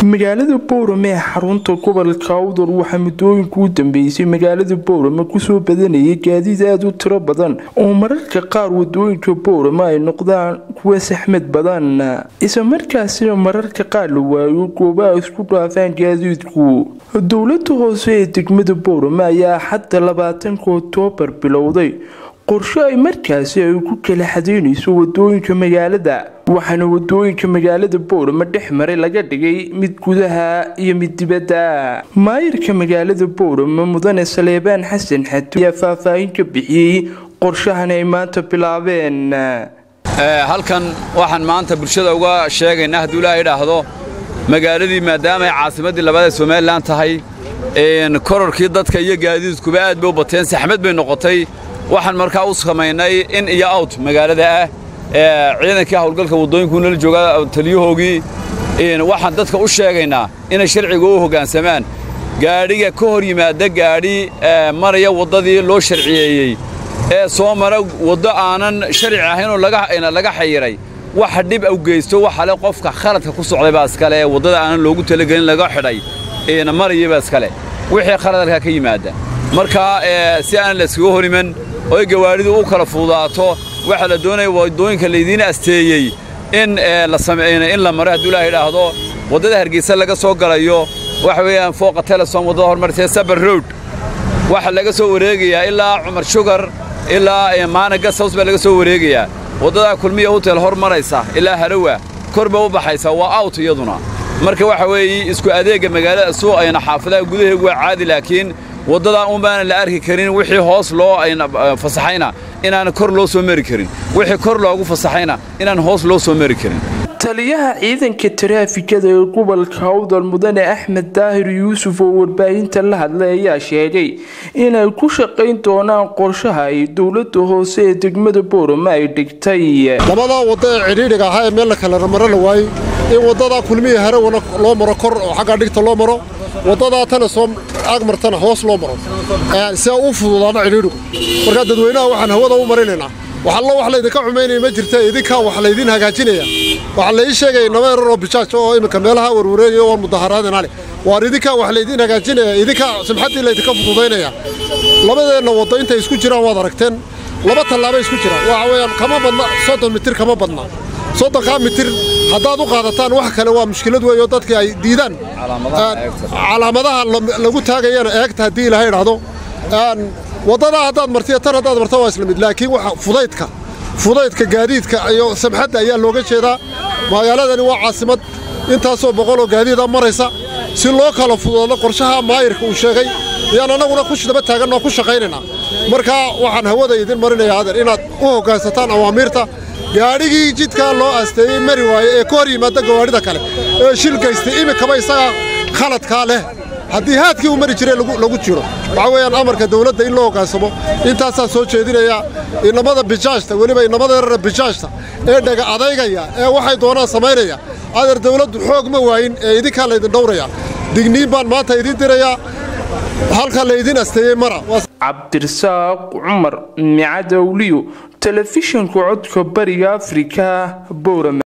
magaalada boorame ee xarunta gobolka awdal waxaa muddooyinka u dambeysay magaalada boorame kusoo badanayay gaadiid aada u tiro badan oo mararka qaar wadooyinka boorame ay noqdaan kuwa saxmad badan isla markaasina mararka qaar la waayo goobaha isku dhaafaan gaadiidku dowlada hoose ee degmada boorame ayaa xadda labaatanka oktoobar bilowday qorshe ay markaasi ay ku kala xadeynayso wadooyinka magaalada waxaana wadooyinka magaalada boorame dhex maray laga dhigay mid gudaha iyo mid dibadda maayirka magaalada boorame mudane saleebaan xasan xato ayaa faahfaahin ka bixiyey qorshahan ay maanta bilaabeen halkan waxaan maanta bulshada uga sheegaynaa hadduu ilaaha idhaahdo magaaladii maadaama ay caasimaddii labaad ee somalilan tahay kororkii dadka iyo gaadiidkuba aad bay u bateen saxmad bay noqotay waxaan markaa u samaynay in iyo awt magaalada ah ciidankii hawlgalka waddooyinku nala jooga taliyahoogii waxaan dadka u sheegaynaa inay sharciga u hoggaansamaan gaadhiga ka hor yimaada gaadhi maraya waddadii loo sharciyeeyey ee soo mara waddo aanan sharci ahaynoo laga xayiray waxa dhib u geysto waxale qofka khaladka ku socday baa iskale ee waddada aanan loogu talagelin laga xidhay maraya baa iskale wixii khaladalkaa ka yimaada markaa si aan la iskaga hor iman oy gawaadhidu u kala fududaato waxaa la doonaya waddooyinka laydiin asteeyey in in la maro hadduu ilaah idhaahdo waddada hargeysa laga soo galayo waxa weeyaan fooqa telesom waddada hormartee sabar road waxaa laga soo wareegayaa ilaa cumar shugar ilaa maana gasaws baa laga soo wareegayaa waddadaa kulmiya hotel hor maraysa ilaa harawa kor ba u baxaysa waa awt iyaduna marka waxa weeye isku adeegga magaalada suu ayna xaafadaha gudaheegu waa caadi laakiin waddadaa un baanan la arki karin wixii hoos loo fasaxayna inaan kor loo soo mari karin wixii kor loogu fasaxayna inaan hoos loo soo mari karin taliyaha ciidanka taraafikada ee gobolka awdal mudane axmed daahir yuusuf oo warbaahinta la hadlay ayaa sheegay inay ku shaqayn doonaan qorshaha ay dowlada hoose ee degmada boorame ay dhigtay labadaa waddo ee cidhiidhiga ahaa ee meel la kala maro la waayey in waddadaa kulmiya harawana loo maro kor oo xaggaa dhigta loo maro waddadaa tana soo agmartana hoos loo maro si a u fududaano cidhiidhigu markaa dadweynaha waxaan hawada u marinaynaa waxallo wax laydinka xumaynaya ma jirta idinkaa wax laydiin hagaajinaya waxaa laii sheegaya naba erar oo bijaaj oo iminka meelaha warwareegaya waan mudaharaadina leh waar idinkaa wax laydiin hagaajinaya idinkaa simxaddii laydinka fududaynaya labadeenna waddo intay isku jiraan waad aragteen laba tallaabay isku jiraan waxa weeyaan kama badna soddon mitir kama badna soddonkaa mitir haddaad u qaadataan wax kale waa mushkilad weeyo dadkii ay diidaan calaamadaha lagu taagayana eegta haddii ilaha idhaahdo waddadaa haddaad martiyo tan haddaad marto waa isla mid laakiin waxa fudaydka fudaydka gaadiidka iyo samxadda ayaa looga jeedaa magaaladani waa caasimad intaasoo boqoloo gaadiida maraysa si loo kala fududaado qorshaha maayirka uu sheegay ayaan annaguna ku daba taaganoo ku shaqaynaynaa markaa waxaan hawada idin marinayaa adeer inaad u hoggaansataan awaamiirta gaadhigii jidkaa loo aasteeyey mari waaye ee ka hor yimaadda gawaadhida kale ee shil gaystay iminkaba isagaa khaladkaa leh haddii haadkii u mari jiree lagu jiro waxaa weeyaan amarka dawladda in loo hoggaansamo intaasaa soo jeedinayaa inamada bijaajta weliba inamada yarara bijaajta ee dhaga adaygaya ee waxay doonaan samaynaya adeer dawladdu xoog ma waayin ee idinkaa laydin dhowraya digniin baan maanta idiin dirayaa halka laydin asteeyey mara cabdirasaaq cumar micadowliyo telefishinka codka bariga afrika boorame